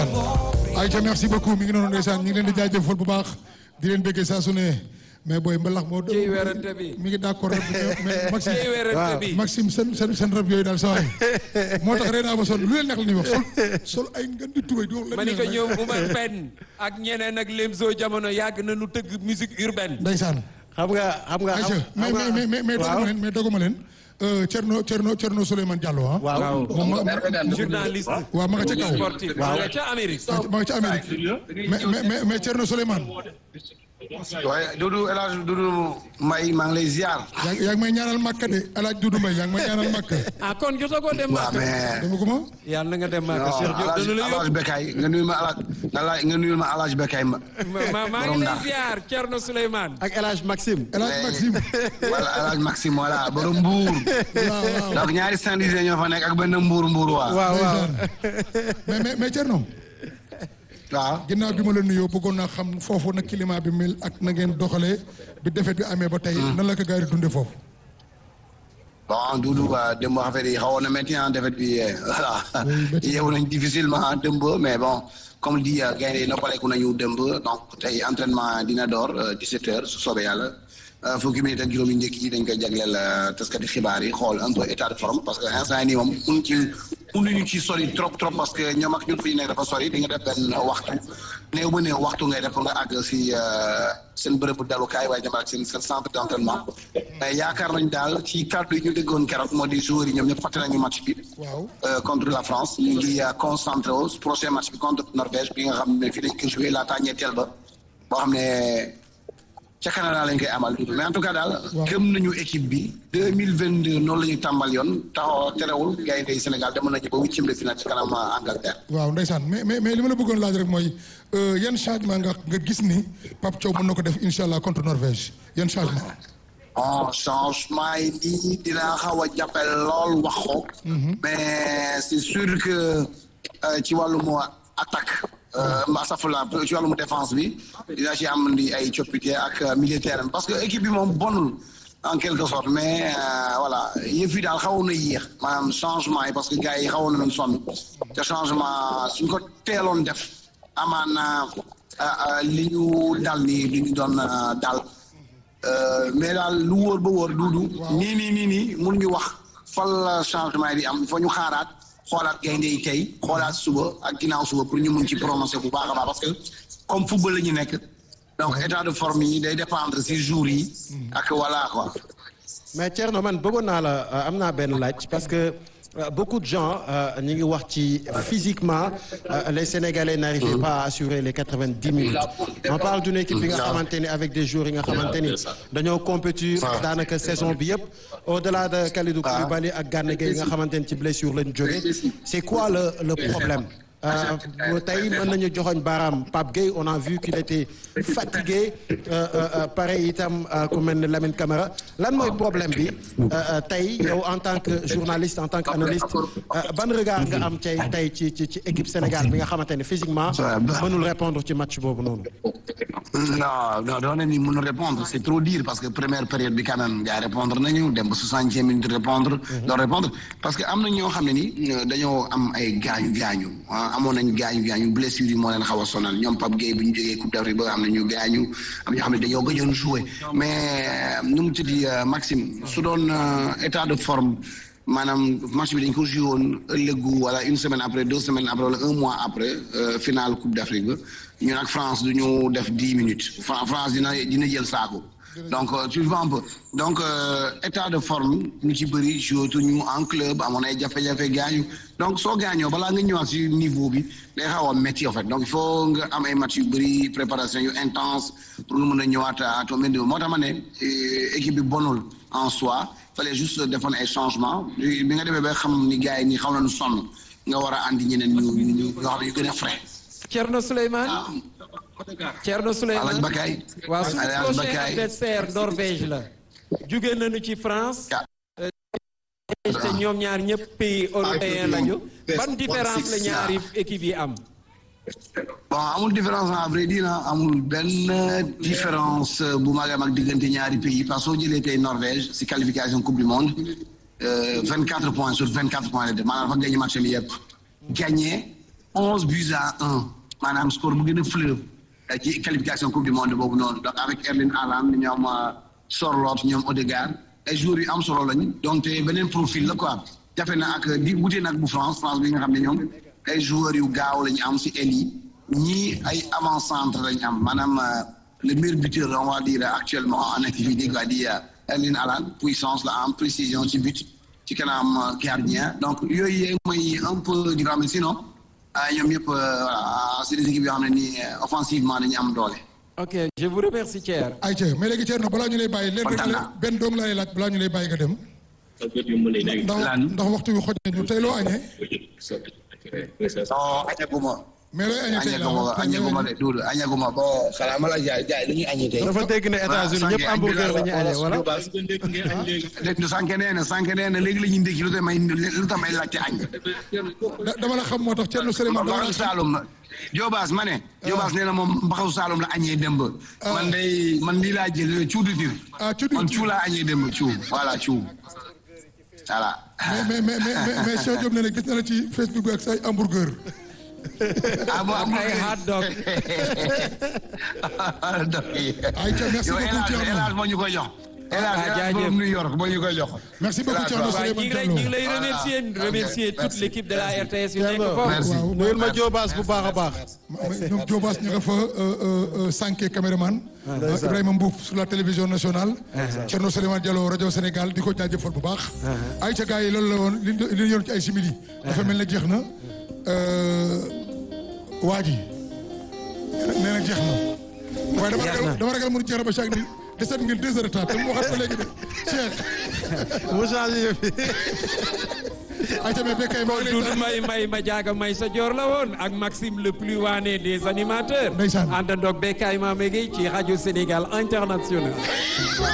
ayca merci beaucoup mi ngi noonu ndeysaan ñu ngi leen di jaajëfal bu baax di leen bëggee saa su ne mais booy mbalax moo. ciy werante bi mi ngi d'accord rek mais Maxime ciy werante bi Maxime seen seen seen rab yooyu daal saa waay moo tax ren ama sol lu leen neex la ñuy wax sol sol ay ngeen di tubay di wax. ma ni ko ñoom bu ma benn ak ñeneen ak Lemzo jamono yàgg na nu tëgg musique urbaine. ndeysaan. xam nga xam nga ayca mais mais mais mais doguma leen mais doguma leen. Thierno Thierno Thierno Souleymane Diallo ah. waaw moom ma journaliste. waaw ma nga ca kaw. sportif ma nga ca Amérique. ma nga ca Amérique mais mais mais Thierno Souleymane. waaye Doudou El Hadj Doudou Mbaye maa ngi lay ziar. yaa ngi yaa ngi may ñaanal Makka de El Hadj Doudou Mbaye yaa ngi may ñaanal Makka. ah kon jotagoo dem waaw Makka. mais. dama ko ma. yàlla na nga dem Makka non Cheikh Diop dana la El Hadj yóbbu. Bekay nga nuyu ma El Hadj nga laaj nga nuyu ma El Hadj Bekay ma. ma maa ngi lay ziar Thierno Souleymane. ak El Hadj Maxime. El Hadj Maxime. voilà El Hadj Maxime voilà borom Mbour. waaw waaw. donc ñaari Saint-Louisien ñoo fa nekk ak benn Mbour Mbour waa. waaw waaw ndeysaan. mais mais mais Thierno. waaw. ginnaaw bi ma la nuyoo bëggoon naa xam foofu nag climat bi mel ak na ngeen doxalee bi defet bi amee ba tey. nan la ko gars yi di dundee foofu. bon Doudou waa démb affaire yi xawoon na métti ah defet bi voilà. métti. yeewu nañ difficilement démb mais bon comme di gaynde yi noppaleku nañu démb donc tey entraînement dina door 17 heures su soobee yàlla fukki minutes ak juróomi njëkk yi dañ koy jagleel taskati xibaar yi xool un peu état de forme parce que instant yii nii moom mun ci mënuñu ci sori trop trop parce que ñoom ak ñun fi ñu nekk dafa sori di nga def benn waxtu néew ba néew waxtu ngay def pour nga àgg si seen bërëbu dalukaay waaye dem ak seen seen centre d' entraînement mais yaakaar nañ daal ci kàddu yi ñu déggoon keroog moo di joueurs yi ñoom ñëpp fàtte nañu match bi. waaw. euh, contre la France ñu ngi euh, concentré wu prochain match bi contre Norvège bi nga xam ne fii dañ ko joué laataa ñetteel ba boo xam ne ca Canada lañ koy amal mais en tout cas daal. Waaw. gëm nañu équipe bi deux mille vingt deux noonu la ñu tàmbal yoon taxaw terewul gaynde yi Sénégal demoon nañu ba huitième de finale ci kanam euh, Angleterre. waaw ndeysaan mais mais mais li ma la bëggoon laaj rek mooy euh, yan changement nga nga gis ni Pape Thiaw mën na ko def incha allah contre Norvège yan changement. bon changement yi nii dina xaw a jàppale lool wax ko. mais c'est sûr que euh, ci wàllum attaque. mbaa safula ci wàllum défense bi dina ci am di ay coppite ak militaire parce que équipe bi moom bonul en quelque sorte mais euh, voilà yëf yi daal xawoon na yéex maanaam changement yi parce que gars yi xawoon nañu sonn te changement suñ ko teeloon def amaana li ñu dal nii li ñu doon euh, dal. Euh, mais daal lu wóor ba wóor duudu nii nii nii nii mun ñu wax fal la changement yi di am il faut ñu xaaraat xoolaat gaynde yi tey xoolaat suba ak ginnaaw suba pour ñu mun ci prononcer bu baax a baax parce que comme football la ñu nekk donc état de forme yi day dépendre si jours yi ak voilà quoi mais Thierno man bëggoon naa la euh, am naa benn laaj parce que euh, beaucoup de gens ñu ngi wax ci physiquement euh, les Sénégalais n'arrivaient pas à assurer les quatre-vingt-dix minutes on parle d'une équipe bi nga xamante ni avec des joueurs yi nga xamante ni dañoo compétir daanaka saison bi yëpp au-delà de Kalidou Koulibaly ak Gana Gueye yi nga xamante ni ci blessure lañu jóge c'est quoi le le problème Euh, tey mën nañu joxoñ baaraam Pape Gueye on a vu qu'il était fatigué euh, euh, pareil itam ku mel ne Lamine Camara lan mooy problème bi tey yow en tant que journaliste en tant que analyste ban regard nga am tey tey ci ci ci équipe Sénégal bi nga xamante ne physiquement mënul répondre ci match boobu noonu non non doon na ni mun répondre c'est trop dire parce que première période bi quand même gars répondre nañu dem ba soixantième minute répondre doon répondre parce que am na ñoo xam ne ni dañoo am ay gaañu gaañu amoon nañ gaañu gaañu blessure yi moo leen xaw a sonal ñoom Pape Gueye bu ñu jógee Coupe d'Afrique ba am na ñu gaañu am ñoo xam ne dañoo gëjoon jouer mais nu mu tuddi Maxime su doon état de forme maanaam match bi dañ ko joué woon ëllëgu wala une semaine après deux semaines après wala un mois après finale Coupe d'Afrique ba ñun ak France du ñu def dix minutes France dina dina jël saako. donc tu vois un peu donc état de forme ñu ci bëri joué ñu en club amoon ay jafe-jafe gaañu donc soo gaañoo balaa nga ñëwaat ci niveau bi day xaw a métti en fait donc il faut nga am ay match yu bëri préparation yu intense pour nga mën a ñëwaat à ton niveau moo tax ma ne équipe bi bonul en soi fallait juste defoon ay changement bi nga demee ba xam ni gars yi nii xaw nañu sonn nga war a andi ñeneen ñu ñu ñu yoo xam ne yu gën a frais. Thierno Souleymane Thierno Souleymane Alaaji Bakay waaw suñu Alaaji prochain Bakay adversaire Norvège la jóge nañu ci France te ñoom ñaar ñëpp pays européen lañu ban différence la ñaari équipe yi am bon amul différence à vrai dire amul benn différence bu mag a mag diggante ñaari pays parce que soo jëlee tey Norvège si qualification coupe du monde vingt quatre points sur vingt quatre points la def maanaam dafa gagné match bi yëpp gagné onze buts à un maanaam score bu gën a fleuve ci qualification coupe du monde boobu noonu donc avec Erling Haaland ñoom Sorloth ñoom Odegaard ay joueurs yu am solo lañu donc te beneen profil la quoi jafe na ak di wute nag bu France France bi nga xam ne ñoom ay joueurs yu gaaw la ñu am si aile yi ñii ay avant-centre la ñu am maanaam le meilleur buteur on va dire actuellement en activité quoi di Erling Haaland puissance la am précision ci but ci kanam gardien donc yooyu mooy un peu différent mais sinon ñoom ñëpp voilà c'est des équipes yoo xam ne nii offensivement dañu am doole. ok je vous remercie Thierno. ayca mais léegi Thierno balaa ñu lay bàyyi. leen rek la benn doom lay laaj balaa ñu lay bàyyi nga dem. ndax ndax waxtu wi xoj nañu tey loo añee. non añaguma. mais looy añee tey añaguma añaguma de Doudou añaguma bon xanaa ma la jaay jaay dañuy añee tey. dafa dégg ne États-Unis ñëpp hamburger la ñuy añee wala. dégg sànq nee na sànq nee na léegi la ñuy ndékki lu tax may lu tax may laajte añ. dama la xam moo tax Thierno Souleymane dama la mbaxasu Saalum la Jobaas ma ne. Jobaas nee na moom mbaxasu Saalum la añee démb. man day man lii laa jël cuudu dir. ah cuudu man cuu laa añee démb cuu voilà cuu voilà. mais mais mais mais mais Cheikh Diop nee na gis na la ci Facebook bi ak say hamburger. ah bon am ay hot dog. ayca merci beaucoup Thierno Elage moo ñu koy jox. Elage jaajëf New York moo ñu koy jox. merci beaucoup Thierno waaw ñu ngi lay ñu ngi lay remercier remercier toute l'équipe de la RTS yu nekk foofu. waaw nuyul ma Jobaas bu baax a baax. ñoom Diobass ñu nga fa Sanké caméraman Ibrahima Mbouf sur la télévision nationale Thierno Souleymane Diallo rajo Sénégal di ko jaajëfal bu baax ay ca gars yi loolu la woon li li ñu yoon ci ay simili dafa mel ne jeex na waa ji nee na jeex na waaye dama ragal dama ragal mënu jeex na ba chaque ni deset ngeen deux heures de temps te mu waxaat ko léegi de Cheikh mu changé yëf yi. ay ca mais Bekkay maa ngi lay Doudou May May ma jaaga may sa joor la woon ak Maxime le plus waane des animateurs. Ndeysaan. àndandoog Bekkay Mamé Gueye ci rajo Sénégal international.